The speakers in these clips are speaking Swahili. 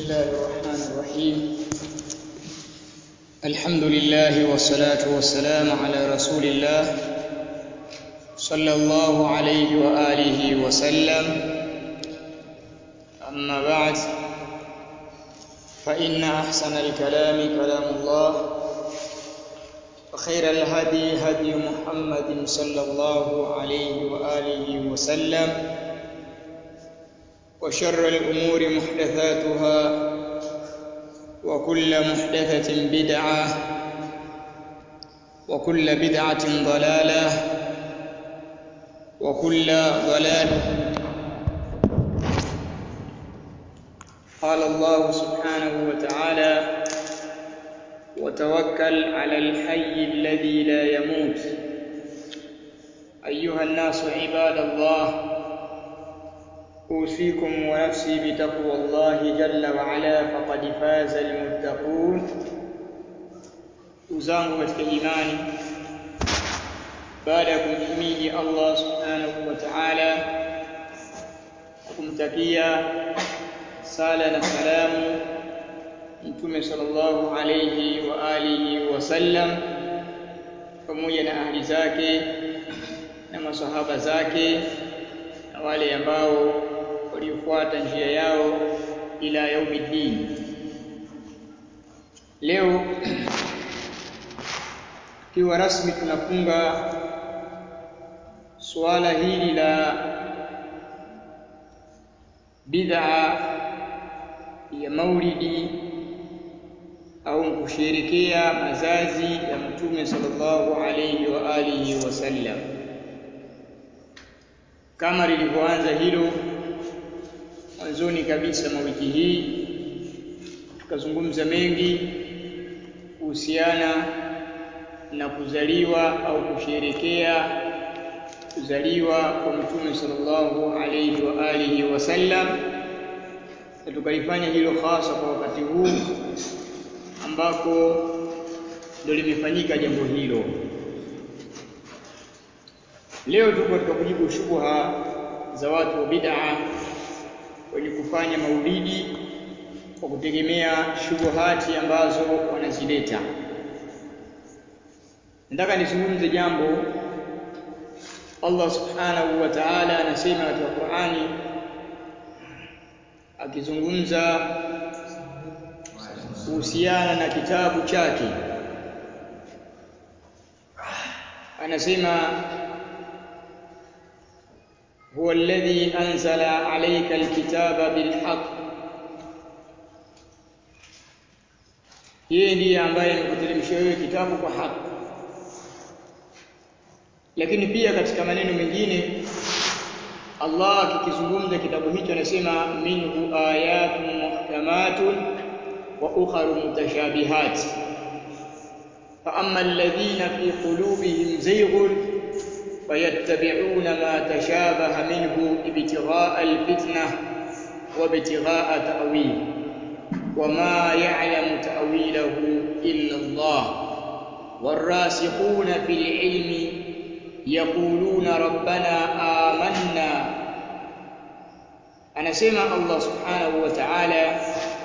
الله الرحمن الرحيم الحمد لله والصلاة والسلام على رسول الله صلى الله عليه وآله وسلم أما بعد فإن أحسن الكلام كلام الله وخير الهدي هدي محمد صلى الله عليه وآله وسلم وشر الأمور محدثاتها وكل محدثة بدعة وكل بدعة ضلالة وكل ضلالة قال الله سبحانه وتعالى وتوكل على الحي الذي لا يموت أيها الناس عباد الله أوصيكم ونفسي بتقوى الله جل وعلا فقد فاز المتقون uzangu katika imani baada ya kumhimidi Allah subhanahu wa ta'ala na kumtakia sala na salamu mtume sallallahu alayhi wa alihi wasallam pamoja na ahli zake na masahaba zake na wale ambao waliofuata njia yao ila yaumiddin leo tukiwa rasmi tunafunga suala hili la bid'a ya maulidi au kusherekea mazazi ya mtume sallallahu alayhi wa alihi wasallam kama lilivyoanza hilo mwanzoni kabisa mwa wiki hii tukazungumza mengi kuhusiana na kuzaliwa au kusherekea kuzaliwa kwa mtume sallallahu alayhi wa alihi wasallam na tukalifanya hilo hasa kwa wakati huu ambako ndio limefanyika jambo hilo leo tuko katika kujibu shubha za watu wa bid'a wenye kufanya maulidi kwa kutegemea shubuhati ambazo wanazileta nataka nizungumze jambo Allah subhanahu wa ta'ala anasema katika Qur'ani akizungumza kuhusiana na kitabu chake anasema huwa alladhi anzala alayka alkitaba bilhaq yeye ndiye ambaye amekuteremshia wewe kitabu kwa haki lakini pia katika maneno mengine Allah akikizungumza kitabu hicho anasema minhu ayatun muhkamatun wa ukharu mutashabihat fa amma alladhina fi qulubihim zayghun fayattabi'una ma tashabaha minhu ibtigha'a alfitnah wa ibtigha'a ta'wil وما يعلم تأويله إلا الله والراسخون في العلم يقولون ربنا آمنا anasema Allah subhanahu wa ta'ala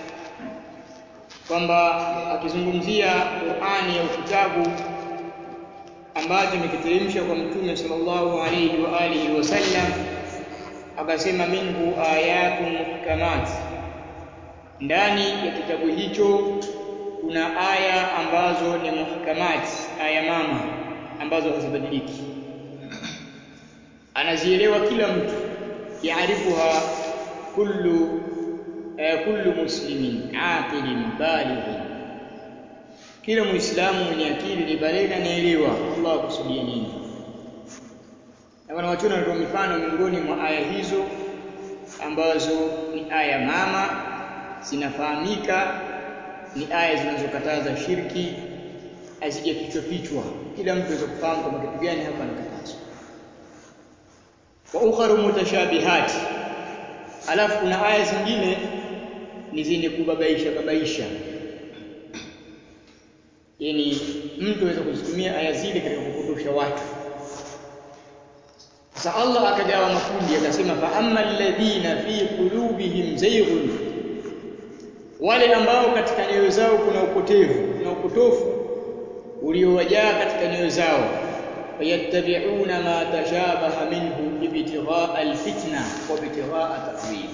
kwamba akizungumzia Qur'ani au kitabu ambacho imekiteremsha kwa mtume sallallahu alayhi wa alihi wasallam akasema minhu ayatun muhkamat ndani ya kitabu hicho kuna aya ambazo ni muhkamat aya mama ambazo hazibadiliki anazielewa kila mtu yaarifuha kullu eh, kullu muslimin aqilin balighin kila muislamu mwenye akili ni baligha anaelewa Allah akusudia nini na wanawachuoni wanatoa mifano miongoni mwa aya hizo ambazo ni aya mama zinafahamika ni aya zinazokataza shirki hazijafichwa fichwa kila mtu aweza kufahamu kwamba kitu gani hapa anakatazwa wa ukharu mutashabihat alafu kuna aya zingine ni zenye kubabaisha babaisha yani mtu aweza kuzitumia aya zile katika kupotosha watu sasa Allah akagawa makundi akasema fa amma alladhina fi qulubihim zayghun wale ambao katika nyoyo zao kuna upotevu kuna upotofu uliowajaa katika nyoyo zao fayattabi'una ma tashabaha minhu ibtighaa alfitna wa ibtighaa ta'wil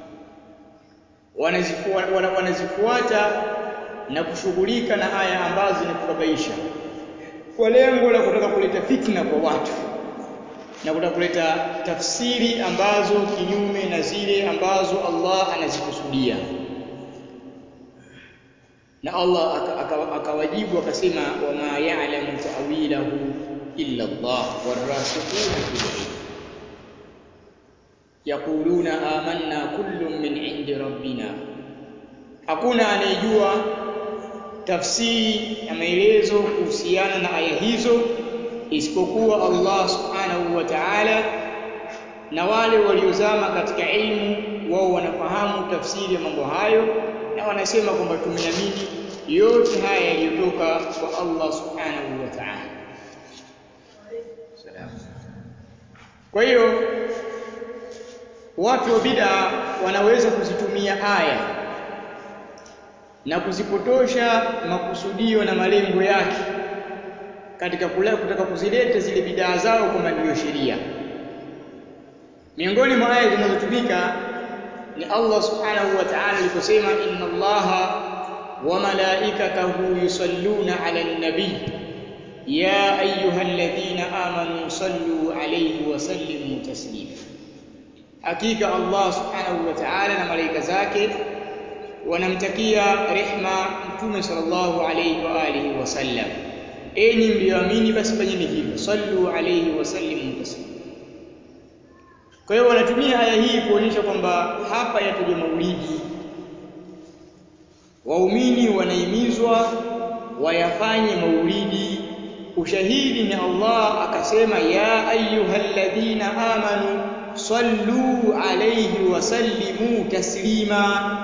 wanazifuata wanazifuata na kushughulika na aya ambazo ni kubabaisha kwa lengo la kutaka kuleta fitna kwa watu na kutaka kuleta tafsiri ambazo kinyume na zile ambazo Allah anazikusudia na Allah akawajibu akasema wama ya'lamu ta'wilahu illa Allah warasikhuna fil ilm yaquluna amanna kullun min indi rabbina hakuna anayejua tafsiri na maelezo kuhusiana na aya hizo isipokuwa Allah subhanahu wa ta'ala na wale waliozama katika ilmu wao wanafahamu tafsiri ya mambo hayo na wanasema kwamba tumeamini yote haya yaliyotoka kwa Allah subhanahu wa ta'ala kwa hiyo watu wa bid'a wanaweza kuzitumia aya na kuzipotosha makusudio na malengo yake katika kula kutaka kuzileta zile bidaa zao kwamba ndiyo sheria miongoni mwa aya zinazotumika ni Allah subhanahu wa ta'ala aliposema inna Allaha wa malaikatahu yusalluna 'alan nabiy ya ayyuhalladhina amanu sallu 'alayhi wa sallimu taslima hakika Allah subhanahu wa ta'ala na malaika zake wanamtakia rehma mtume sallallahu alayhi wa alihi wasallam enyi mlioamini basi fanyeni hivyo sallu alayhi wa sallimu taslima kwa hiyo wanatumia aya hii kuonyesha kwamba hapa yatajwa maulidi waumini wanahimizwa wayafanye maulidi ushahidi ni Allah akasema ya ayyuhalladhina amanu sallu alayhi wa sallimu taslima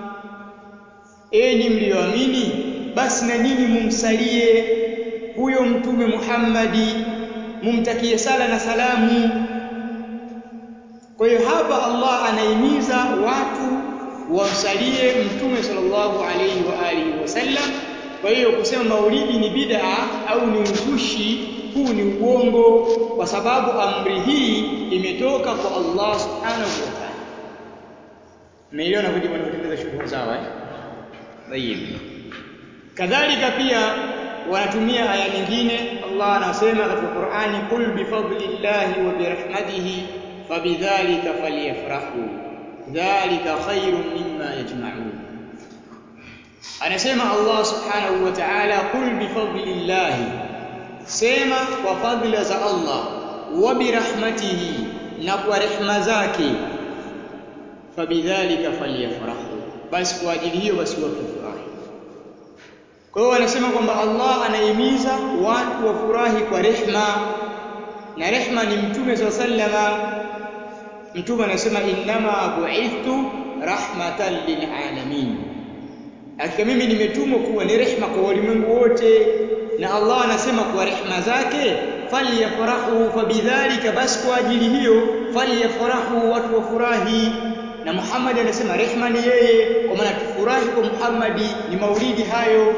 enyi mlioamini basi na nini mumsalie huyo mtume Muhammadi mumtakie sala na salamu kwa hiyo hapa Allah anahimiza watu wamsalie mtume sallallahu alayhi wa alihi wasallam kwa hiyo kusema maulidi ni bid'a au ni uzushi huu ni uongo kwa sababu amri hii imetoka kwa Allah subhanahu wa ta'ala Umeelewa kujibu wanapotengeneza shughuli zao eh Tayib Kadhalika pia wanatumia aya nyingine Allah anasema katika Qur'ani qul bi fadlillahi wa bi rahmatihi fabidhalika falyafrahu dhalika khairun mimma yajma'un Anasema Allah subhanahu wa ta'ala qul bi fadlillahi sema kwa fadhila za Allah wa bi rahmatihi na kwa rehma zake fabidhalika falyafrahu basi kwa ajili hiyo basi watu wafurahi kwa hiyo wanasema kwamba Allah anahimiza watu wafurahi kwa rehma na rehma ni mtume swalla sallama mtume anasema innama bu'ithtu rahmatan lilalamin hakika mimi nimetumwa kuwa ni rehma kwa walimwengu wote na Allah anasema kwa rehma zake falyafrahu fabidhalika basi kwa ajili hiyo falyafrahu watu wafurahi na Muhammad anasema rehma ni yeye kwa maana tufurahi kwa Muhammadi ni maulidi hayo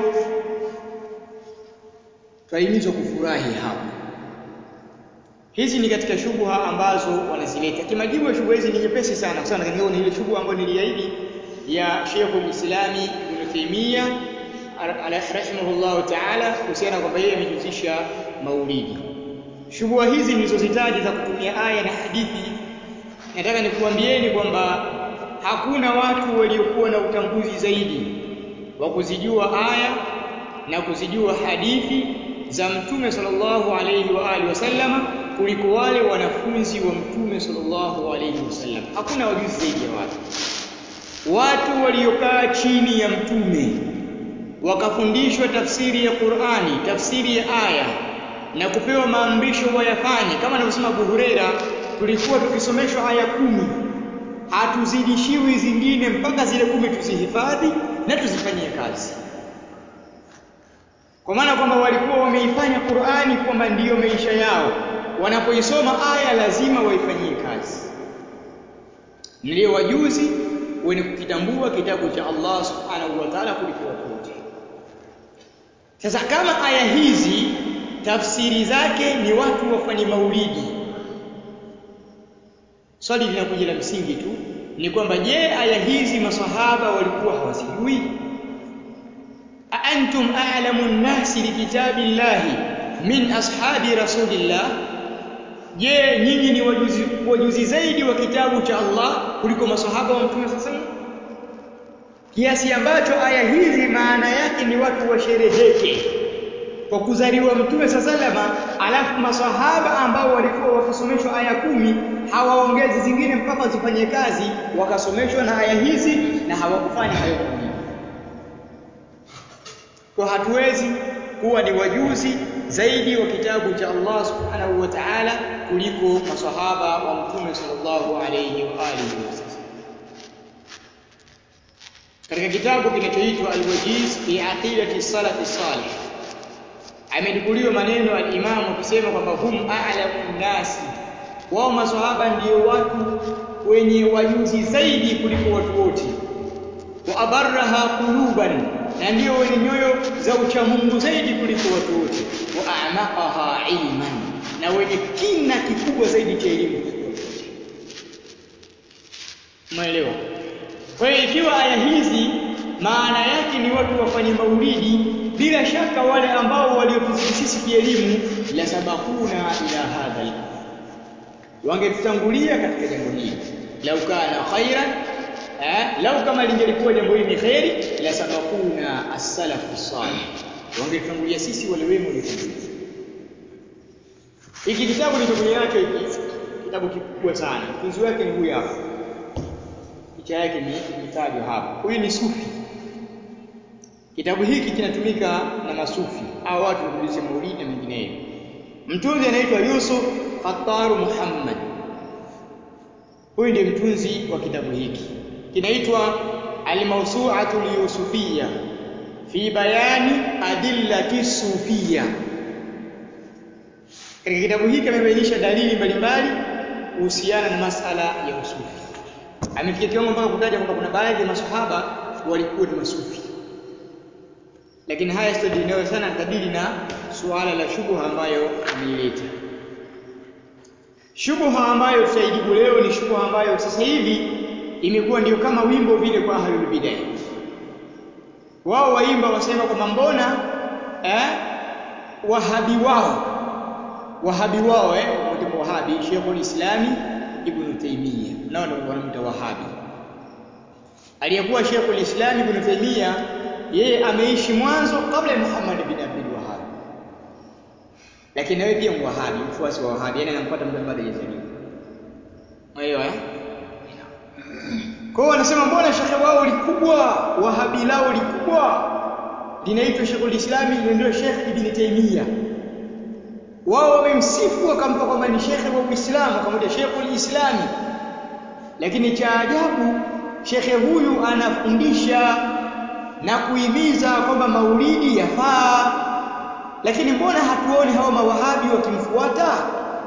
twahimizwa kufurahi hapo hizi ni katika shubha ambazo wanazileta kimajibu ya shubha hizi ni nyepesi sana kwa sababu ni ile shubha ambayo niliahidi ya Sheikhul Islami Ibn Taymiyyah rahimahullahu ta'ala kuhusiana kwamba yeye amejihusisha maulidi shubha hizi nilizozitaja za kutumia aya na hadithi nataka nikuambieni kwamba hakuna watu waliokuwa na utambuzi zaidi wa kuzijua aya na kuzijua hadithi za mtume sallallahu alayhi wa alihi wasallama kuliko wale wanafunzi wa mtume sallallahu alayhi wasallam hakuna wajuzi zaidi ya watu watu waliokaa chini ya mtume wakafundishwa tafsiri ya Qur'ani tafsiri ya aya na kupewa maamrisho wayafanye kama anavyosema Abu Huraira tulikuwa tukisomeshwa aya kumi hatuzidishiwi zingine mpaka zile kumi tuzihifadhi na tuzifanyie kazi kwa maana kwamba walikuwa wameifanya Qur'ani kwamba ndiyo maisha yao wanapoisoma aya lazima waifanyie kazi ndio wajuzi wenye kukitambua kitabu cha Allah subhanahu wa ta'ala kuliko watu wote sasa kama aya hizi tafsiri zake ni watu wafanye maulidi swali linakuja la msingi tu ni kwamba je aya hizi masahaba walikuwa hawazijui antum a'lamu an-nasi bikitabillahi min ashabi rasulillah je nyinyi ni wajuzi, wajuzi zaidi wa kitabu cha Allah kuliko masahaba wa mtume sasa kiasi ambacho aya hizi maana yake ni watu washereheke kwa kuzaliwa mtume salama alafu masahaba ambao walikuwa wakisomeshwa aya kumi hawaongezi zingine mpaka zifanye kazi wakasomeshwa na aya hizi na hawakufanya hayo mawili kwa hatuwezi kuwa ni wajuzi zaidi wa kitabu cha Allah subhanahu wa ta'ala kuliko masahaba wa mtume sallallahu alayhi wa alihi wasallam katika kitabu kinachoitwa Al-Wajiz fi aqidati salaf salih amenukuliwa maneno al-Imam akisema kwamba hum a'lamu nasi wao maswahaba ndio watu wenye wajuzi zaidi kuliko watu wote wa abarraha quluban na ndio wenye nyoyo za uchamungu zaidi kuliko watu wote wa a'maqaha ilman na wenye kina kikubwa zaidi cha elimu kuliko watu wote umeelewa kwa hiyo ikiwa aya hizi maana yake ni watu wafanye maulidi bila shaka wale ambao waliotuzidi sisi kielimu la sabakuna ila hadha al wangetutangulia katika jambo hili lau kana khairan eh lau kama lingelikuwa jambo hili ni khairi la sabakuna as-salaf as-salih wangetutangulia sisi wale wema waliotangulia hiki kitabu nilichokuja nacho hiki kitabu kikubwa sana mtunzi wake ni huyu hapa picha yake ni imetajwa hapa huyu ni sufi Kitabu hiki kinatumika na masufi au watu wanaokulisha maulidi na mengineyo. Mtunzi anaitwa Yusuf Khattar Muhammad. Huyu ndiye mtunzi wa kitabu hiki. Kinaitwa Al-Mawsu'atu al-Yusufiyya fi bayani adillati sufiyya. Katika kitabu hiki amebainisha dalili mbalimbali kuhusiana na masala ya usufi. Amefikia kiwango mpaka kutaja kwamba kuna baadhi ya maswahaba walikuwa ni masufi lakini haya sitadili sana kadiri na suala la shubha ambayo ameileta. Shubha ambayo tutaijibu leo ni shubha ambayo sasa hivi imekuwa ndio kama wimbo vile kwa ahlul bid'ah. Wao waimba wasema kwamba mbona eh, wahabi wao wahabi wao eh, mmoja wahabi Sheikhul Islami Ibn Taymiyyah nao ndio wanamuita wahabi. Aliyekuwa Sheikhul Islam Ibn Taymiyyah yeye ameishi mwanzo kabla ya Muhammad bin Abdul Wahhab. Lakini nawe pia mwahabi, mfuasi wa Wahabi, yani anampata muda baada ya kuzaliwa. Umeelewa eh? Kwa hiyo wanasema mbona shekhe wao likubwa, Wahabi lao likubwa linaitwa Sheikhul Islam ndio Sheikh Ibn Taymiyyah. Wao wamemsifu wakampa kwamba ni shekhe wa Uislamu, akamwita Sheikhul Islami. Lakini cha ajabu shekhe huyu anafundisha na kuhimiza kwamba maulidi yafaa lakini mbona hatuoni hao mawahabi wakimfuata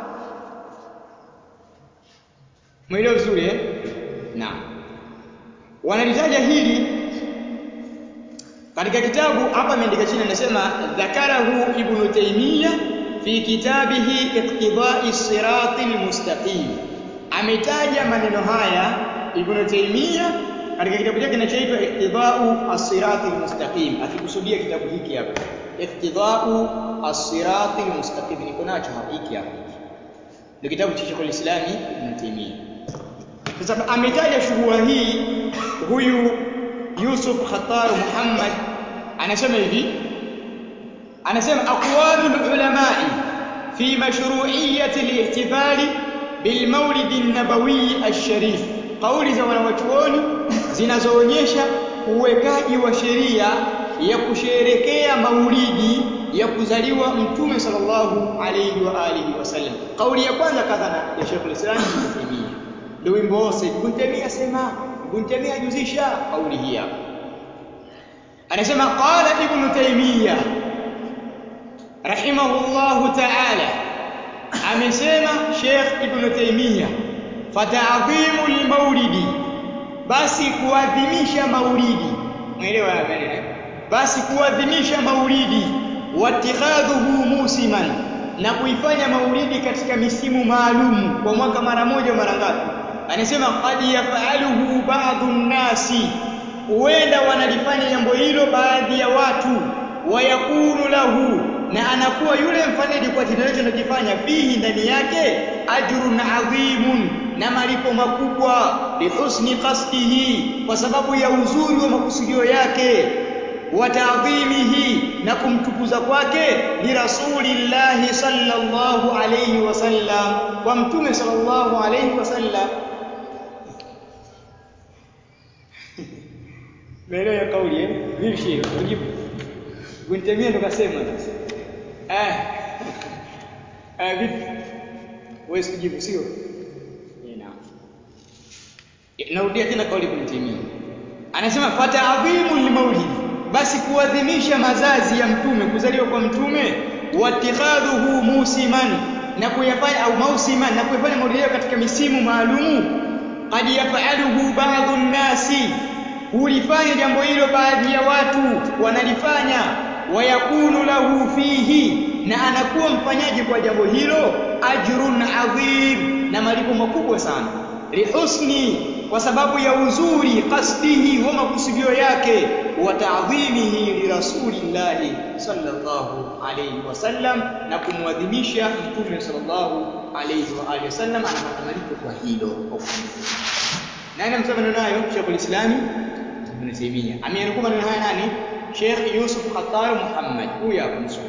mwelewa vizuri eh naam wanalitaja hili katika kitabu hapa ameandika chini anasema dhakarahu ibnu taymiya fi kitabihi iqtidai sirati almustaqim ametaja maneno haya ibnu taymiya katika kitabu chake kinachoitwa Iqtidau as-Sirati al-Mustaqim akikusudia kitabu hiki hapa Iqtidau as-Sirati al-Mustaqim niko nacho hapa hiki hapa ndio kitabu cha Sheikh al-Islam Ibn Taymiyyah sasa ametaja shughuli hii huyu Yusuf Khattar Muhammad anasema hivi anasema aqwalul ulamai fi mashru'iyyati al-ihtifali bil mawlid an-nabawi ash-sharif kauli za wanawachuoni zinazoonyesha uwekaji wa sheria ya kusherekea maulidi ya kuzaliwa mtume sallallahu alayhi wa alihi wasallam. Kauli ya kwanza kadhana ya Sheikh Islam Ibn Taymiyyah. Ndio wimbo wose Ibn Taymiyyah sema, Ibn Taymiyyah ajuzisha kauli hii hapa. Anasema qala Ibn Taymiyyah rahimahullahu ta'ala amesema Sheikh Ibn Taymiyyah fata'dhimu al-maulidi basi kuadhimisha maulidi mwelewa maneno eh basi kuadhimisha maulidi watikhadhuhu musiman na kuifanya maulidi katika misimu maalumu kwa mwaka mara moja mara ngapi anasema qad yafaluhu ba'dhu nnasi huenda wanalifanya jambo hilo baadhi ya watu wayakunu lahu na anakuwa yule mfanyaji kwa kitendo hicho anachofanya fihi ndani yake ajrun adhimun na malipo makubwa lihusni qasdihi kwa sababu ya uzuri wa makusudio yake wa ta'dhimihi na kumtukuza kwake li rasulillahi sallallahu alayhi wasallam kwa mtume sallallahu alayhi wasallam Meelewa kauli eh? Vipi shehe? Ujibu. Guntemia ndo kasema sasa. Eh. Eh vipi? Wewe sijibu sio? Eh naam. Narudia tena kauli Guntemia. Anasema fata'dhimu limaulidi basi kuadhimisha mazazi ya mtume kuzaliwa kwa mtume watikhadhuhu musiman na kuyafanya au mausiman na kuyafanya maulidi katika misimu maalumu qad yaf'aluhu ba'dhu nnasi hulifanya jambo hilo baadhi ya watu wanalifanya wayakunu lahu fihi na anakuwa mfanyaji kwa jambo hilo ajrun adhim na malipo makubwa sana lihusni kwa sababu ya uzuri qasdihi wa makusudio yake wa ta'dhimihi li rasulillahi sallallahu alayhi wasallam na kumwadhimisha mtume sallallahu alayhi wa alihi wasallam anapata malipo kwa hilo kwa nani amsema maneno hayo Sheikh Islami Ibn Taymiyyah ameanukuu maneno haya nani Sheikh Yusuf Khattar Muhammad huyu hapa msomi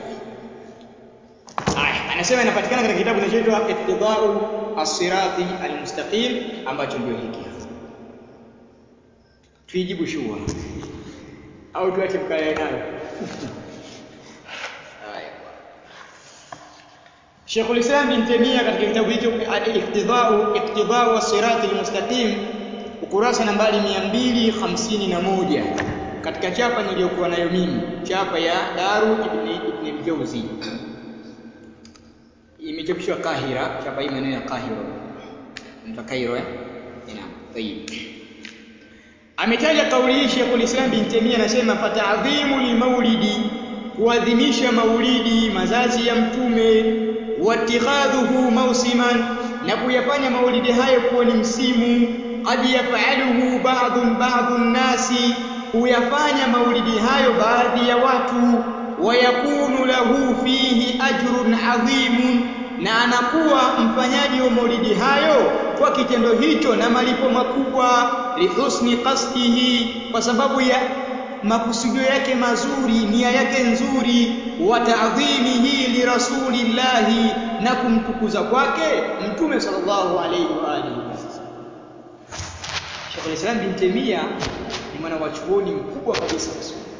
Haya anasema inapatikana katika kitabu kinachoitwa Ittiba'u as-sirati al-mustaqim ambacho ndio hiki hapa tuijibu shua au tuache mkae nayo haya Sheikhul Islam bin Taymiyyah katika kitabu hicho Iqtidau Iqtidau as-Sirat al-Mustaqim ukurasa nambari 251 katika chapa niliyokuwa nayo mimi chapa ya Daru ibn ibn al-Jawzi imechapishwa Kahira chapa hii maneno ya Kahira ndio Kairo eh naam tayib ametaja kauli hii Sheikhul Islam bin Taymiyyah anasema fata'dhimu limaulidi kuadhimisha maulidi mazazi ya mtume watikhadhuhu mausiman na kuyafanya maulidi hayo kuwa ni msimu qad yaf'aluhu ba'dhu ba'dhu nasi huyafanya maulidi hayo baadhi ya watu wayakunu lahu fihi ajrun adhimun na anakuwa mfanyaji wa maulidi hayo kwa kitendo hicho na malipo makubwa lihusni qasdihi kwa sababu ya makusudio yake mazuri nia yake nzuri wa ta'dhimihi li rasulillahi na kumtukuza kwake mtume sallallahu alayhi wa alihi wasallam Sheikh Islam bin Taymiyyah ni mwana wa chuoni mkubwa kabisa wa sunna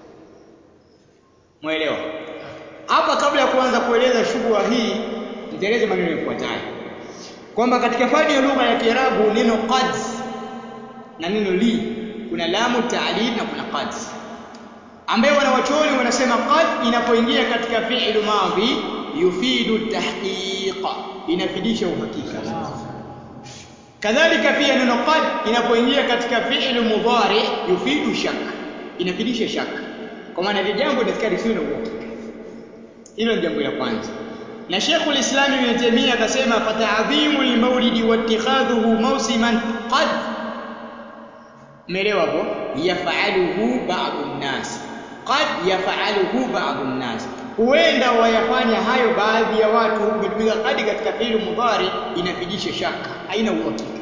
Mwelewa hapa kabla ya kuanza kueleza shughuli hii nitaeleza maneno yafuatayo kwamba katika fani ya lugha ya Kiarabu neno qad na neno li kuna lamu ta'lil na kuna qad ambayo wanawachuoni wanasema qad inapoingia katika fi'lu madhi yufidu tahqiq inafidisha uhakika kadhalika pia neno qad inapoingia katika fi'lu mudhari yufidu shak inafidisha shak kwa maana ile jambo linafika sio na uhakika hilo ni jambo la kwanza na Sheikhul Islam Ibn Taymiyyah akasema fata'dhimu al-maulidi wa ittikhadhuhu mawsiman qad Umeelewa hapo? Yaf'aluhu ba'dhu an-nas. Qad yaf'aluhu ba'dhu an-nas. Huenda wayafanya hayo baadhi ya watu umetumika qad katika fi'il mudhari inafidisha shaka, haina uhakika.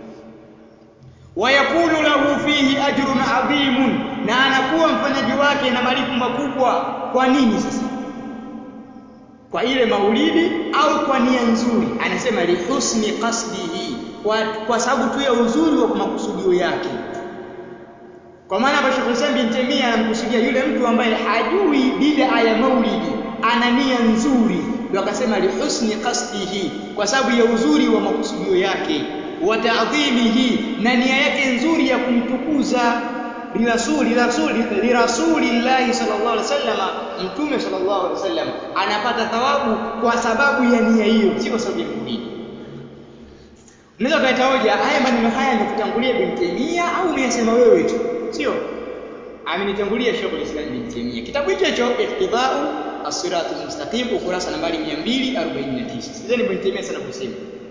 Wayakunu lahu fihi ajrun adhimun, na anakuwa mfanyaji wake na malipo makubwa. Kwa nini sasa? Kwa ile maulidi au kwa nia nzuri? Anasema lihusni qasdihi, kwa, kwa sababu tu ya uzuri wa makusudio yake. Kwa maana hapa Sheikh Hussein bin Taymiyyah anamkusudia yule mtu ambaye hajui bid'a ya maulidi, ana nia nzuri, ndio akasema lihusni qasdihi, kwa sababu ya uzuri wa makusudio yake, wa ta'dhimihi, na nia yake nzuri ya kumtukuza lirasuli rasuli lirasulillahi sallallahu alaihi wasallam, mtume sallallahu alaihi wasallam anapata thawabu kwa sababu ya nia hiyo, si kwa sababu ya maulidi. Unaweza kuleta hoja, haya maneno haya yamekutangulia Ibn Taymiyyah au umeyasema wewe tu? Sio? Amenitangulia Sheikh Islam Ibn Taymiyyah. Kitabu hicho hicho Iqtidau As-Sirat Al-Mustaqim ukurasa nambari 249. Sikizeni Ibn Taymiyyah sana kusema.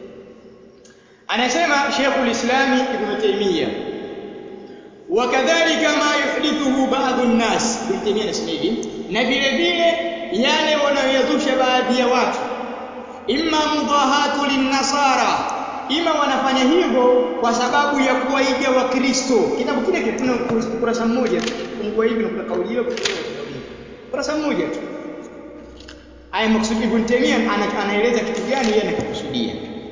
Anasema Sheikh Islam Ibn Taymiyyah wakadhalika ma yuhdithuhu ba'dhu an-nas Ibn Taymiyyah anasema hivi na vile vile yale wanayoyazusha baadhi ya watu imma mudahatu linnasara ima wanafanya hivyo kwa sababu ya kuwaiga wakristo kitabu kile kile kuna ukurasa mmoja fungua hivi na kuna kauli hiyo kauli hiyo ukurasa mmoja tu aya maksudi ibn Taymiyyah anaeleza kitu gani yeye anakikusudia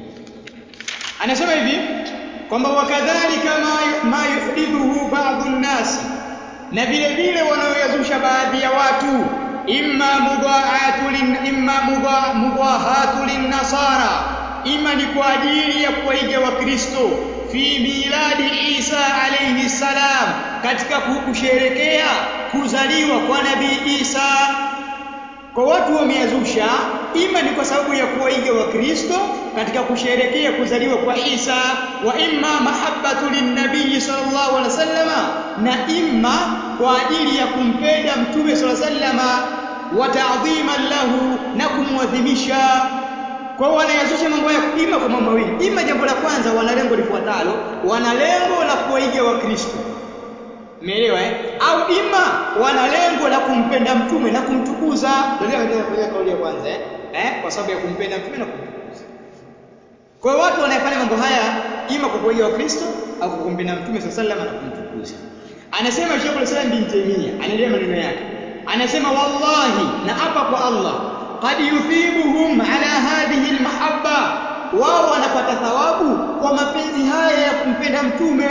anasema hivi kwamba wakadhalika ma, ma yuhdithuhu ba'dhu nnasi na vile vile wanaoyazusha baadhi ya watu imma mudha'atu lin imma mudhahatu linnasara ima ni kwa ajili ya kuwaiga wakristo fi miladi Isa alayhi salam katika kusherekea kuzaliwa kwa nabii Isa kwa watu wameyazusha ima ni kwa sababu ya kuwaiga wakristo katika kusherekea kuzaliwa kwa Isa wa imma mahabbatu linnabii sallallahu alaihi wasallama na imma kwa ajili ya kumpenda mtume sallallahu alaihi wasallama wa ta'dhiman lahu na kumwadhimisha kwa hiyo wanayazusha mambo ya ima kwa mambo mawili ima jambo la kwanza wana lengo lifuatalo wana lengo la kuwaiga wakristo umeelewa eh au ima wana lengo la kumpenda mtume na kumtukuza ndio ndio kauli ya kwanza eh eh kwa sababu ya kumpenda mtume na kumtukuza kwa hiyo watu wanayefanya mambo haya ima kwa kuwaiga wakristo au kwa kumpenda mtume sallallahu alaihi na kumtukuza anasema Sheikh Islam bin Taymiyyah anaendelea maneno yake anasema wallahi na hapa kwa Allah qad yuthibuhum ala hadhihi almahabba wao wanapata thawabu kwa mapenzi haya ya kumpenda mtume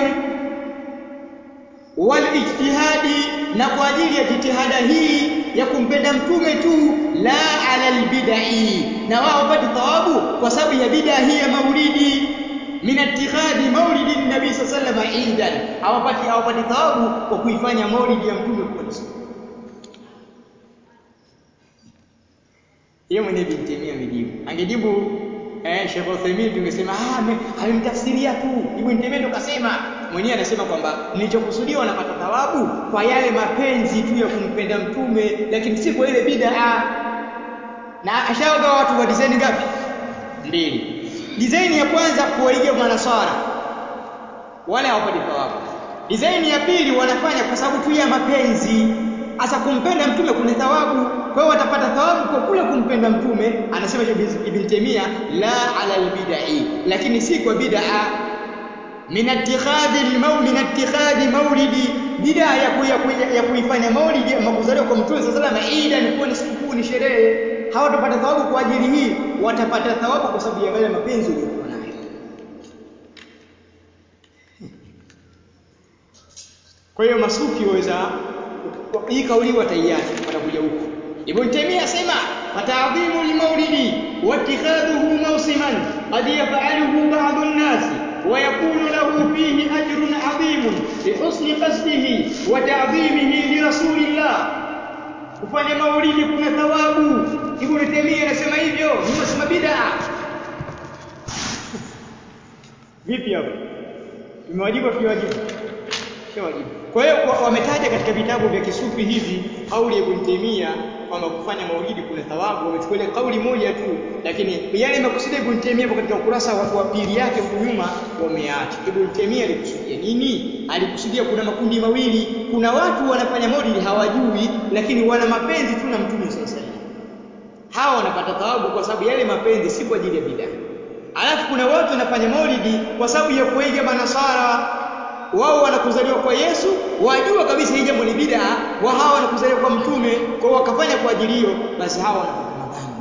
wal ijtihadi na kwa ajili ya jitihada hii ya kumpenda mtume tu la ala albid'i na wao wapate thawabu kwa sababu ya bid'a hii ya maulidi min ittikhadhi maulidi nabii sallallahu alayhi wasallam idan hawapati hawapati thawabu kwa kuifanya maulidi ya mtume kuwa ni siku yeye mwenyewe Ibn Taymiyyah amejibu. Angejibu eh Sheikh Uthaymeen tungesema ah amemtafsiria tu. Ibn Taymiyyah ndo kasema. Mwenyewe anasema kwamba nilichokusudia wanapata thawabu kwa yale mapenzi tu ya kumpenda mtume lakini si kwa ile bid'a. Na ashaoga watu wa design ngapi? Mbili. Design ya kwanza kuwaiga manasara. Wale hawapati thawabu. Design ya pili wanafanya kwa sababu tu ya mapenzi. Asa kumpenda mtume kuna thawabu kwa hiyo watapata thawabu kwa kule kumpenda mtume anasema Ibn Taymiyyah la ala albid'i lakini si kwa bid'a min ittikhadhi almaw min ittikhadhi maulidi bid'a ya kuya, ya kuifanya maulidi makuzaliwa kwa mtume sallallahu alaihi wasallam ida ni kuwa ni sikukuu ni sherehe hawatapata thawabu kwa ajili hii watapata thawabu kwa sababu ya yale mapenzi waliokuwa nayo kwa hiyo masufi waweza hii kauli wataiacha watakuja huko Ibn Taymiyyah asema fata'dhimu al-maulidi wa ittikhadhuhu mawsiman qad yaf'aluhu ba'd an-nas wa yakunu lahu fihi ajrun 'adhimun li husni qasdihi wa ta'dhimihi li rasulillah kufanya maulidi kuna thawabu Ibn Taymiyyah anasema hivyo ni msema bid'a vipi hapo tumewajibu tumewajibu shawajibu kwa hiyo wametaja katika vitabu vya kisufi hivi kauli ya Ibn Taymiyyah kwamba kufanya maulidi kuna thawabu wamechukulia kauli moja tu lakini yale makusudi Ibn Taymiyyah katika ukurasa wa pili yake huko nyuma wameacha Ibn Taymiyyah alikusudia nini alikusudia kuna makundi mawili kuna watu wanafanya maulidi hawajui lakini wana mapenzi tu na mtume sallallahu alaihi hawa wanapata thawabu kwa sababu yale mapenzi si kwa ajili ya bid'a alafu kuna watu wanafanya maulidi kwa sababu ya kuiga manasara wao wanakuzaliwa kwa Yesu wajua kabisa hii jambo ni bid'a wa hawa wanakuzaliwa kwa mtume kwa wakafanya kwa ajili hiyo basi hawa wanapata madhambi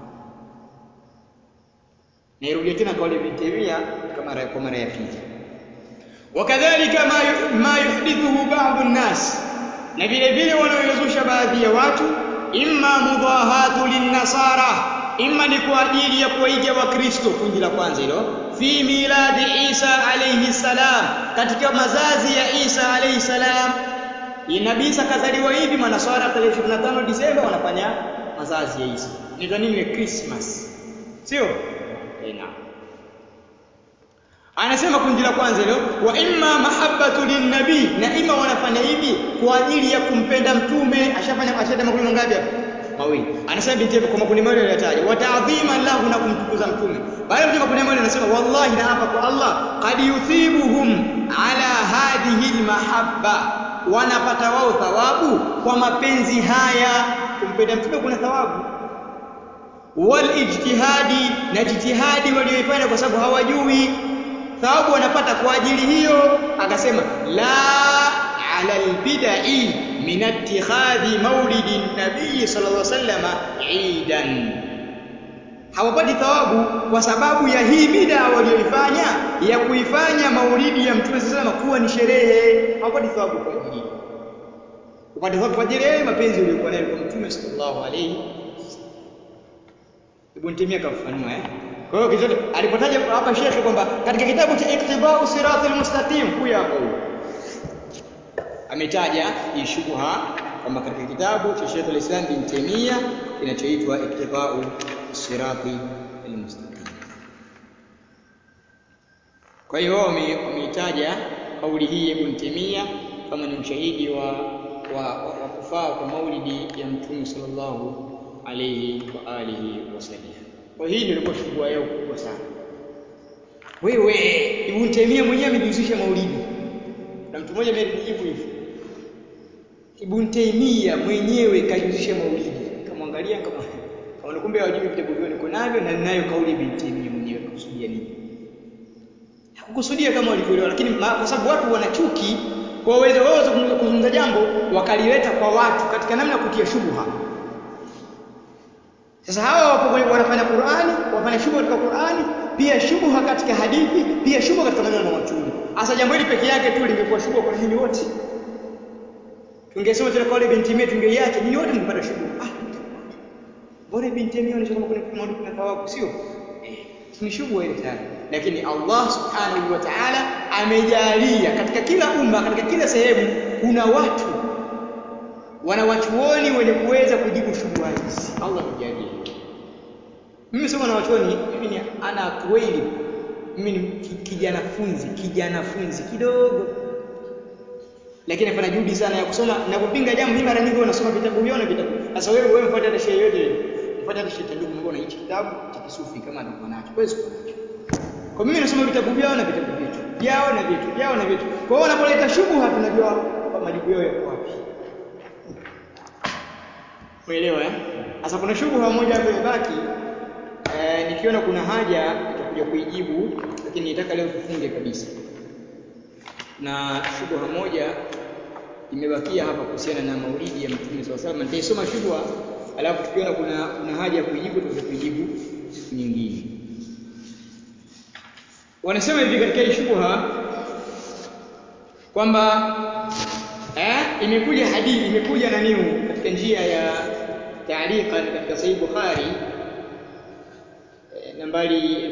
nairudia tena kauli ya Taymiyyah kama kwa mara ya pili wakadhalika ma, ma yuhdithuhu ba'd an-nas na vile vile wanaoyazusha baadhi ya watu imma mudahatu linnasara imma ni kwa ajili ya kuwaiga wakristo kundi la kwanza hilo fi miladi Isa alayhi salam katika mazazi ya Isa alayhi salam Nabii Isa kazaliwa hivi manaswara tarehe 25 Disemba wanafanya mazazi ya Isa ni nini ile Christmas sio ina anasema kundi la kwanza hilo wa imma mahabbatu linnabii na ima wanafanya hivi kwa ajili ya kumpenda mtume ashafanya ashata makundi mangapi hapa mawili anasema binti kwa makundi mawili aliyotaja wa ta'dhima lahu na kumtukuza mtume baada ya makundi mawili anasema wallahi na hapa kwa Allah qad yuthibuhum ala hadhihi almahabba wanapata wao thawabu kwa mapenzi haya kumpenda mtume kuna thawabu wal ijtihadi na jitihadi walioifanya kwa sababu hawajui thawabu wanapata kwa ajili hiyo akasema la ala albid'i min ittikhadhi maulidi nabii sallallahu alaihi wasallam idan hawapati thawabu kwa sababu ya hii bid'a walioifanya ya kuifanya maulidi ya mtume sallallahu alaihi kuwa ni sherehe hawapati thawabu kwa ajili hiyo upate thawabu kwa ajili ya mapenzi uliyokuwa nayo kwa mtume sallallahu alaihi Ibn Taymiyyah kafafanua eh kwa hiyo kizote alipotaja hapa shekhe kwamba katika kitabu cha Iqtidau Siratil Mustaqim huyu hapa huyu ametaja hii shubha kwamba katika kitabu cha Sheikh al-Islam bin Taymiyyah kinachoitwa Iqtidau Siratil Mustaqim. Kwa hiyo wameitaja kauli hii Ibn Taymiyyah kama ni ushahidi wa wa, wa, wa kufaa kwa maulidi ya Mtume sallallahu alayhi wa alihi wasallam. Kwa hii ndio ilikuwa shubha yao kubwa sana. Wewe Ibn Taymiyyah mwenyewe amejihusisha maulidi. Na mtu mmoja amenijibu hivi. Ibn Taymiyyah mwenyewe kajihusisha maulidi. Kamwangalia kama kama kumbe hawajui vitabu vyao niko navyo na ninayo kauli Ibn Taymiyyah mwenyewe kusudia nini? Hakukusudia kama walivyoelewa lakini kwa sababu watu wana chuki kwa uwezo wao kuzungumza jambo wakalileta kwa watu katika namna ya kutia shubha. Sasa hawa wapo wanafanya Qur'ani, wafanya shubha katika Qur'ani, pia shubha katika hadithi, pia shubha katika maneno ya wachumi. Sasa jambo hili peke yake tu lingekuwa shubha kwa nyinyi wote. Tungesema tena kauli binti mimi tungeiacha, nyinyi wote mngepata shubha. Ah, bora binti mimi anaona kuna kuna kuna thawabu sio? Eh, ni shubha ile tayari. Lakini Allah Subhanahu wa Ta'ala amejalia katika kila umma, katika kila sehemu kuna watu wanawachuoni wenye kuweza kujibu shubha hizi. Allah amejalia. Mimi sio mwanachuoni, mimi ni ana tuweli. Mimi ni kijana funzi, kijana funzi kidogo. Lakini nafanya juhudi sana ya kusoma na kupinga jambo hili mara nyingi wanasoma vitabu vyao na vitabu. Sasa wewe wewe mfuate hata shehe yote mfuate hata shehe ndugu mbona hichi kitabu cha kisufi kama atakuwa nacho. Wewe sio nacho. Kwa mimi nasoma vitabu vyao na vitabu vyetu. Vyao na vyetu, vyao na vyetu. Kwa hiyo wanapoleta shubha tunajua majibu yao yako wapi. Umeelewa eh? Sasa kuna shubha moja hapo imebaki eh, nikiona kuna haja nitakuja kuijibu lakini nitaka leo tufunge kabisa. Na shubha moja imebakia hapa kuhusiana na maulidi ya Mtume SAW. Salam. Nitaisoma shubha alafu tukiona kuna kuna haja ya kuijibu tutakuja kuijibu siku nyingine. Wanasema hivi katika hii shubha kwamba eh, imekuja hadithi imekuja naniu katika njia ya taaliqa katika Sahih Bukhari eh, nambari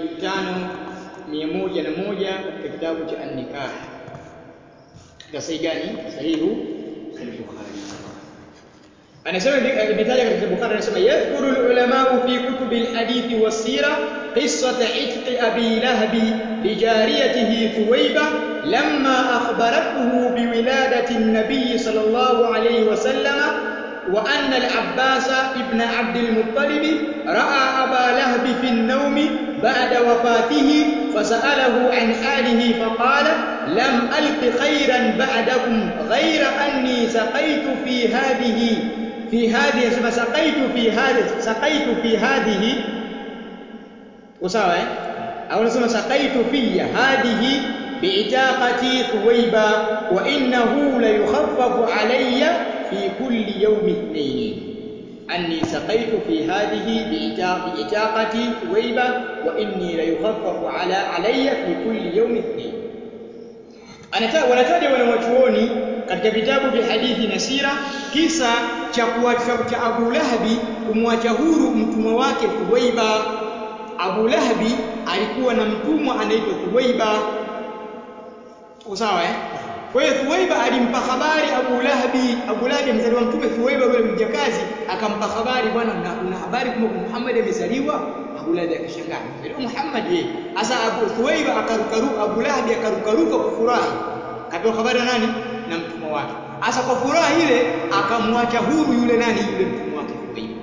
5101 katika kitabu cha An-Nikah. Katika sahih gani? Sahihu Sahih Bukhari. Anasema imetaja katika Bukhari anasema yadhkuru al-ulama fi kutubi al-hadithi was-sira قصة عتق أبي لهب لجاريته ثويبة لما أخبرته بولادة النبي صلى الله عليه وسلم وأن العباس ابن عبد المطلب رأى أبا لهب في النوم بعد وفاته فسأله عن حاله فقال لم ألق خيرا بعدكم غير أني سقيت في هذه في هذه سقيت في هذه سقيت في هذه usawa eh au nasema sakaitu fiya hadhihi biitaqati thuwaiba wa innahu la yukhaffafu alayya fi kulli yawmi ithnain anni sakaitu fi hadhihi biitaqati thuwaiba wa inni la yukhaffafu ala alayya fi kulli yawmi ithnain anataka wanataja wanawachuoni katika vitabu vya hadithi na sira kisa cha kuacha cha Abu Lahabi kumwacha huru mtumwa wake Thuwaiba Abu Lahabi alikuwa na mtumwa anaitwa Thuwaiba. Sawa eh? Kwa hiyo Thuwaiba alimpa habari Abu Lahabi, Abu Lahabi mzaliwa mtume Thuwaiba yule mjakazi akampa habari bwana una, una habari kwamba Muhammad amezaliwa? Abu Lahab akashangaa amezaliwa Muhammad yeye sasa Abu Thuwaiba akarukaruka Abu Lahab akarukaruka kufurahi kapewa habari na nani na mtumwa wake sasa kwa furaha ile akamwacha huru yule nani yule mtumwa wake Thuwaiba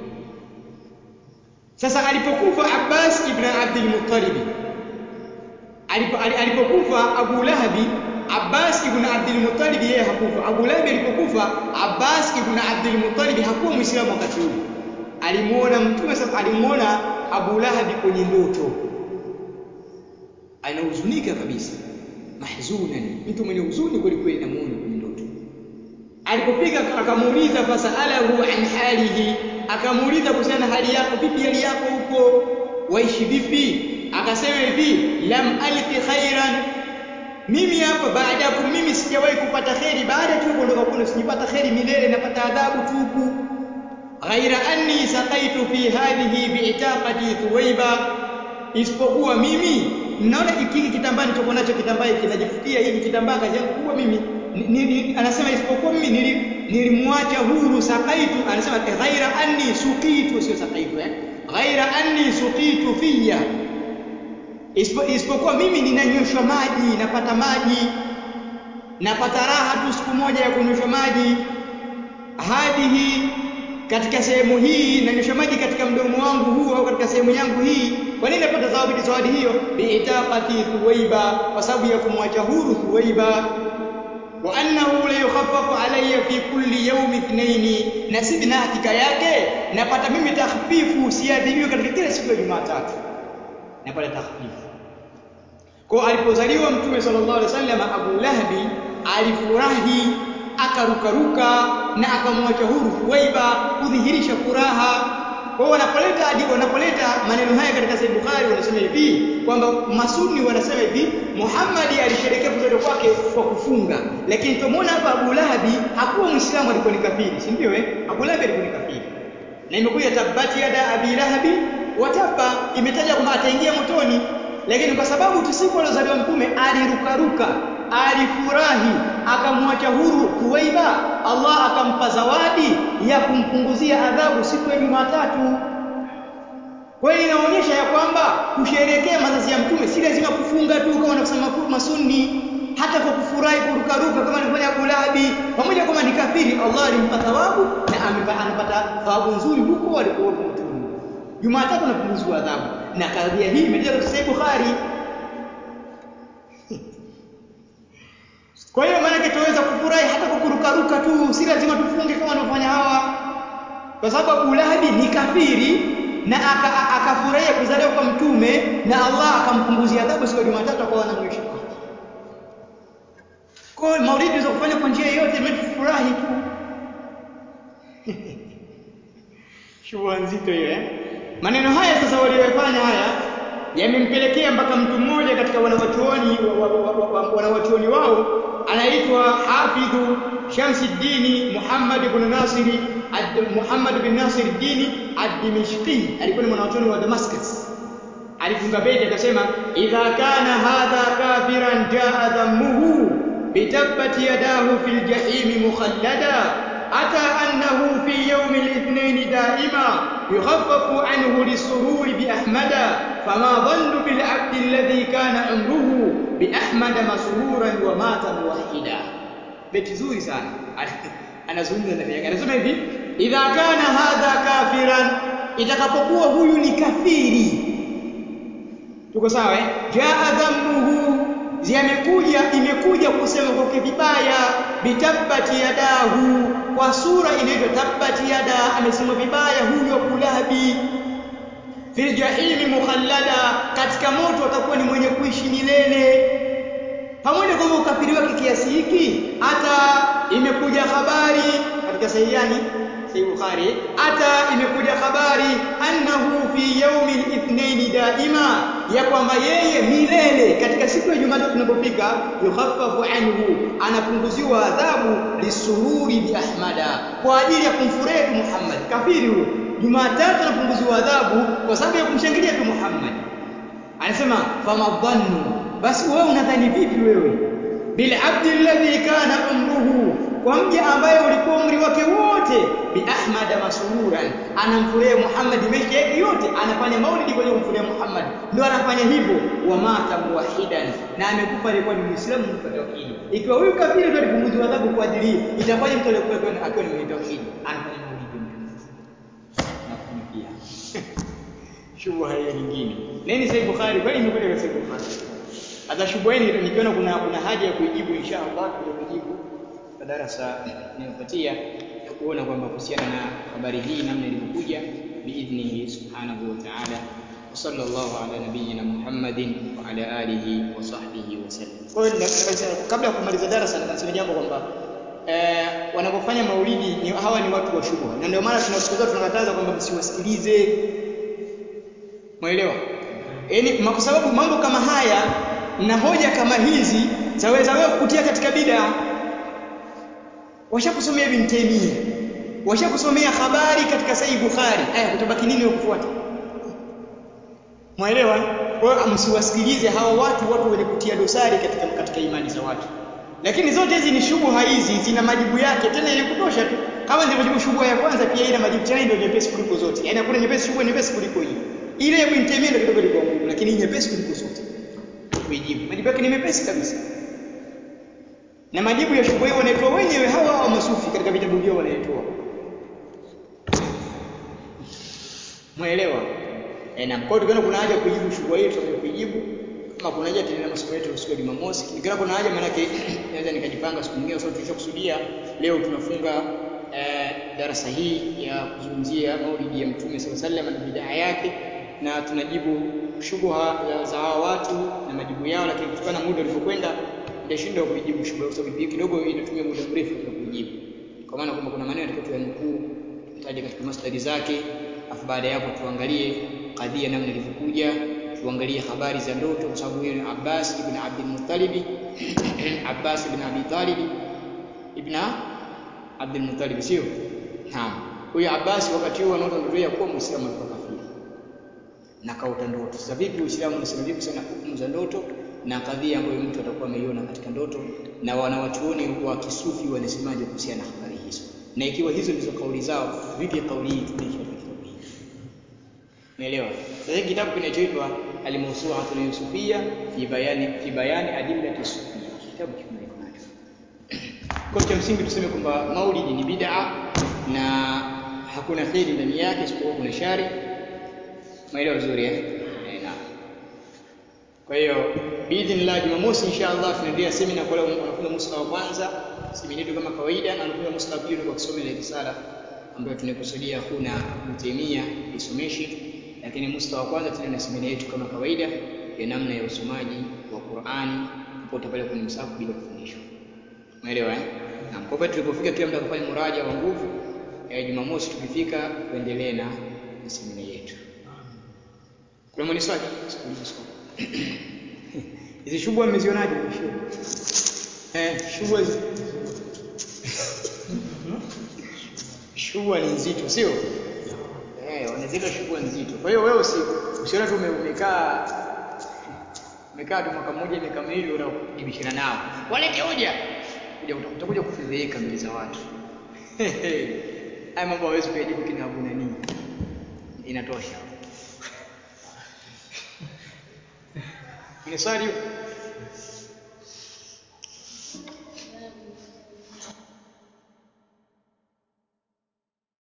sasa alipokufa Abbas ibn Abdul Muttalib alipo, alipokufa Abu Lahabi Abbas ibn Abdul Muttalib yeye hakufa. Abu Lahab alipokufa Abbas ibn Abdul Muttalib hakuwa Muislamu wakati ule. Alimuona Mtume sasa alimuona Abu Lahab kwenye ndoto. Anahuzunika kabisa. Mahzunan, mtu mwenye huzuni kweli kweli namuona kwenye ndoto. Alipofika akamuuliza fasalahu an halihi, akamuuliza kuhusiana na hali yako, vipi hali yako huko? Waishi vipi? Akasema hivi, lam alqi khairan mimi hapa baada ya mimi sijawahi kupata kheri baada tu kuondoka kwenu sijapata kheri milele napata adhabu tu huku ghaira anni saqaitu fi hadhihi bi'taqati thuwaiba isipokuwa mimi mnaona hiki kitambaa nilichokuwa nacho kitambaa kinajifutia hiki kitambaa kazi yangu kubwa mimi ni, ni, ni, anasema isipokuwa mimi nili, nilimwacha huru saqaitu anasema ghaira anni suqitu sio saqaitu eh ghaira anni suqitu fiyya isipokuwa mimi ninanyweshwa maji napata maji napata raha tu siku moja ya kunyweshwa maji hadhihi katika sehemu hii nanyweshwa maji katika mdomo wangu huu au katika sehemu yangu hii kwa nini napata zawadi zawadi hiyo biitaqati thuwaiba kwa sababu ya kumwacha huru thuwaiba wa annahu la yukhaffafu alayya fi kulli yawmi ithnaini na sisi na hakika yake napata mimi takhfifu siadhibiwi katika kila siku ya Jumatatu napata takhfifu kwa alipozaliwa mtume sallallahu alaihi wasallam Abu Lahabi alifurahi akarukaruka na akamwacha huru Thuwaiba kudhihirisha furaha kwa wanapoleta hadi wanapoleta maneno haya katika Sahih Bukhari wanasema hivi kwamba masuni wanasema hivi Muhammad alisherehekea kuzaliwa kwake kwa kufunga lakini tumeona hapa Abu Lahabi hakuwa Muislamu alikuwa ni kafiri si ndio eh Abu Lahabi alikuwa ni kafiri na imekuja tabati yada Abi Lahabi wataba imetaja kwamba ataingia motoni lakini kwa sababu tu siku alozaliwa mtume alirukaruka alifurahi akamwacha huru Thuwaiba Allah akampa zawadi ya kumpunguzia adhabu siku ya Jumatatu kwa hiyo inaonyesha ya kwamba kusherekea mazazi ya mtume si lazima kufunga tu kama wanavyosema masunni hata kwa kufurahi kurukaruka kama alivyofanya Abu Lahabi pamoja kama ni kafiri Allah alimpa thawabu na amepata anapata thawabu nzuri huko alikokuwa motoni huko Jumatatu anapunguziwa adhabu na kadhia hii imejaa katika Sahih Bukhari Kwa hiyo maana tuweza kufurahi hata kwa kurukaruka tu, si lazima tufunge kama wanavyofanya hawa. Kwa sababu Abu Lahabi ni kafiri na akafurahia aka kuzaliwa kwa mtume na Allah akampunguzia adhabu siku ya Jumatatu akawa anamnywesha maji. Kwa hiyo maulidi unaweza kufanya kwa njia yoyote, mimi tufurahi tu. Shubha nzito hiyo eh. Maneno haya sasa waliyofanya haya yamempelekea mpaka mtu mmoja katika wanawachuoni wanawachuoni wao anaitwa Hafidhu Shamsuddin Muhammad ibn Nasiri Muhammad bin Nasir Dini ad-Dimishqi alikuwa ni mwanachuoni wa Damascus alifunga beti akasema idha kana hadha kafiran jaa dhammuhu bitabbati yadahu fil jahim mukhallada ata annahu fi yawm al-ithnain daima يخفف عنه للسرور بأحمد فما ظن بالعبد الذي كان عمره بأحمد مسرورا ومات موحدا beti zuri sana anazungumza ndani yake anasema hivi idha kana hadha kafiran itakapokuwa huyu ni kafiri tuko sawa eh jaa dhammuhu zimekuja imekuja kusema kwake vibaya bitabbati yadahu kwa sura inaitwa tabbati yada amesema vibaya huyu Abu Lahabi fil jahimi mukhallada katika moto atakuwa ni mwenye kuishi milele pamoja kwamba ukafiri wake kiasi hiki hata imekuja habari katika sahihiani Sahih Bukhari hata imekuja habari annahu fi yaumil ithnain daima ya kwamba yeye milele katika siku ya Jumatatu inapofika yukhaffafu anhu anapunguziwa adhabu lisururi bi ahmada kwa ajili ya kumfurahi tu Muhammad kafiri huyo Jumatatu anapunguziwa adhabu kwa sababu ya kumshangilia tu Muhammad anasema famadhannu basi wewe unadhani vipi wewe bil abdi alladhi kana umruhu kwa mja ambaye ulikuwa umri wake wote bi ahmad masururan anamfurahia Muhammad maisha yake yote anafanya maulidi kwa kumfurahia Muhammad ndio anafanya hivyo wa mata muwahidan na amekufa alikuwa ni muislamu mtu wa tauhidi ikiwa huyu kafiri ndio alipunguzwa adhabu kwa ajili hii itakuwaje mtu aliyekuwa akiwa akiwa ni mwenye tauhidi anafanya maulidi ya mtume na kunipia shubha hiyo nyingine nini sahih bukhari kwani imekuja katika sahih bukhari hata shubha hii nikiona kuna kuna haja ya kuijibu insha Allah tutakuja kuijibu kwa darasa inayofuatia ya kuona kwamba kuhusiana na habari hii namna ilivyokuja biidhnihi subhanahu wa ta'ala wa sallallahu ala nabiyyina Muhammadin wa ala alihi wa sahbihi wa sallam. Kwa hiyo kabla ya kumaliza darasa nataka niseme jambo kwamba eh, wanapofanya maulidi ni, hawa ni watu wa shubha na ndio maana tunasikiza tunakataza kwamba msiwasikilize. Mwelewa? Yaani kwa sababu mambo kama haya na hoja kama hizi zaweza wewe kukutia katika bid'a washakusomea Ibn Taymiyyah washakusomea habari katika Sahih Bukhari aya kutabaki nini kufuata Mwaelewa? Kwa hiyo msiwasikilize hawa watu watu wenye kutia dosari katika katika imani za watu. Lakini zote hizi ni shubuha hizi zina majibu yake tena yenye kutosha tu. Kama nilivyojibu shubuha ya kwanza pia ina majibu tena ndio nyepesi kuliko zote. Yaani hakuna nyepesi shubuha nyepesi kuliko hii. Ile ya Ibn Taymiyyah ndio kidogo ilikuwa ngumu lakini hii nyepesi kuliko zote. Kuijibu. Majibu yake ni mepesi kabisa. Na majibu ya shubuha hiyo wanaitoa wenyewe hawa hawa masufi katika vitabu vyao wanaitoa. Mwelewa? E, na kwa hiyo kuna haja kuijibu shughuli hii tutakuja kuijibu kama kuna haja tuendelee masomo yetu siku ya Jumamosi. Nikiona kuna haja maana yake naweza nikajipanga siku nyingine kwa sababu tulishakusudia leo tunafunga eh, darasa hii ya kuzungumzia maulidi ya Mtume sallallahu alaihi wasallam na bidaa yake na tunajibu shubha za hawa watu na majibu yao, lakini kutokana na muda ulivyokwenda nitashindwa kuijibu shubha kwa sababu kidogo inatumia muda mrefu katika kuijibu, kwa maana kwamba kuna maneno yatakiwa tuyanukuu, tutaje katika mastari zake, afu baada ya hapo tuangalie kadhia namna ilivyokuja, tuangalie habari za ndoto, kwa sababu huyo ni Abbas ibn Abdul Muttalib Abbas ibn Abi Talib ibn Abdul Muttalib, sio? Naam, huyo Abbas wakati huo anaota ndoto ya kuwa Muislamu alikuwa kafiri na kaota ndoto. Sasa vipi Uislamu unasema vipi sana hukumu za ndoto na kadhia ambayo mtu atakuwa ameiona katika ndoto, na wanawachuoni wa kisufi wanasemaje kuhusiana na habari hizo? Na ikiwa hizo ndizo kauli zao, vipi kauli hii tumeishi katika kitabu hiki? Umeelewa? Sasa hiki kitabu kinachoitwa Al-Mawsu'atul Yusufiyya fi bayani fi bayani adillati sufiyya. Kitabu kiko niko nacho. Kwa cha msingi tuseme kwamba maulidi ni bid'a na hakuna kheri ndani yake isipokuwa kuna shari. Umeelewa vizuri eh? Eh, naam. Kwa hiyo biidhnillah Jumamosi inshallah tunaendelea semina kwa wale wanafunzi musta wa kwanza, semina yetu kama kawaida na wanafunzi musta wa pili kwa kusoma ile risala ambayo tunakusudia huna Abu Taimia isomeshe, lakini musta wa kwanza tena na semina yetu kama kawaida ya namna ya usomaji wa Qur'ani popote pale kwenye msahafu bila kufundishwa. Umeelewa eh? Naam. Kwa hivyo tulipofika kila mtu akafanya muraja wa nguvu, eh, Jumamosi tukifika tuendelee na na semina yetu. Kuna mwenye swali? Sikuuliza swali. Hizi shubwa mmezionaje mwisho? Eh, shubwa hizi shubwa ni nzito, sio? Eh, wanazika shubwa nzito. Kwa hiyo wewe usi usione tu ume- umekaa umekaa tu mwaka mmoja miaka miwili unataka kujibishana nao. Walete hoja. Kuja utakuja kufedheheka mbele za watu. Haya mambo hawezi kuyajibu kina Abu nani. Inatosha. Ni swali hiyo?